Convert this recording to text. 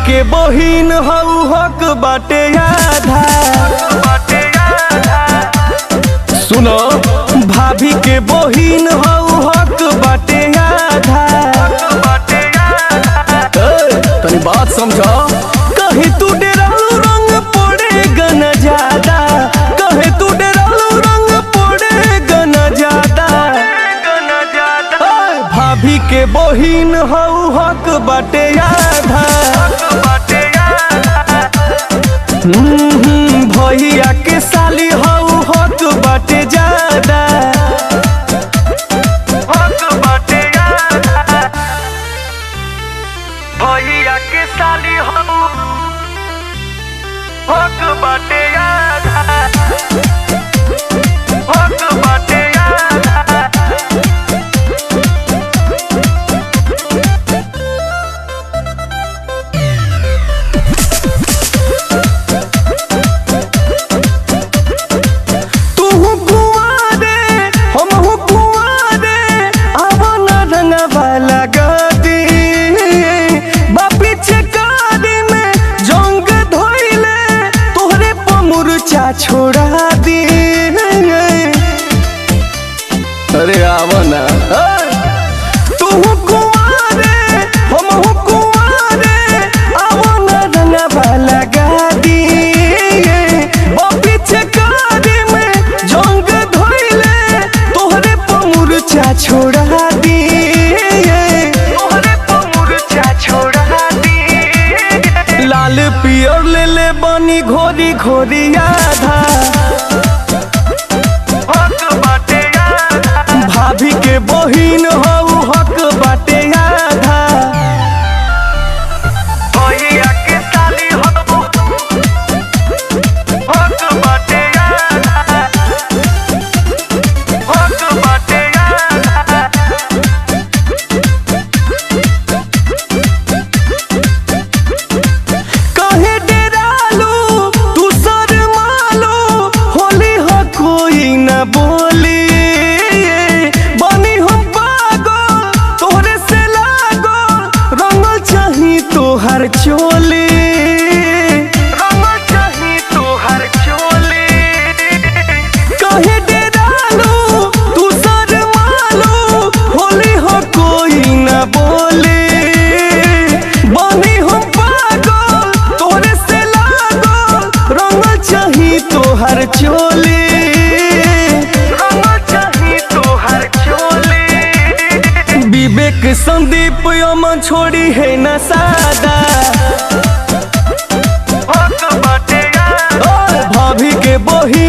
के बहिन हऊ हक बाटे आधा सुनो भाभी के बहिन हऊ हक बाटे आधा ए, तनी बात समझो कहीं तू डेरालू रंग पड़ेगा न ज्यादा कहीं तू डेरालू रंग पड़ेगा न ज्यादा ए, भाभी के बहिन हऊ हक बाटे आधा हम्म, भैया के साली हऊ हक बाटे ज्यादा भैया के साली हम हक बाटे आधा हक बाटे आधा तू कुआरे हम कुआरे आवन रंगवा लगती बापी चकारी में जंग धोइले तोहरे पमुरचा छोड़ा दी अरे आवना तू कुआरे हम कुआरे आवन रंगवा लगा दी पीछे कारी में जंग धोइले तोहरे पमुरचा छोड़ा दी तोहरे पमुरचा छोड़ा दी लाल पियर ले ले बनी घोरी घोरी आधा हक बाटे आधा भाभी के बहिन हऊ हक बाटे आधा भैया के साली हम हक बाटे आधा हक बाटे आधा कहे डेरालू तू शर्मालू होली हो कोई न बोली बनी हम पागल तोहरे से लागो रंगल चाही तोहर चोली रंग चाही तोहर चोली कहे डेरालू तू शर्मालू होली हो कोई न बोली बनी हम पागल तोहरे से लागल रंगल चाही तोहर चोली रंग चाही तोहर चोली विवेक संदीप यमन छोड़ी है न सादा हक बाटे आधा भाभी के बही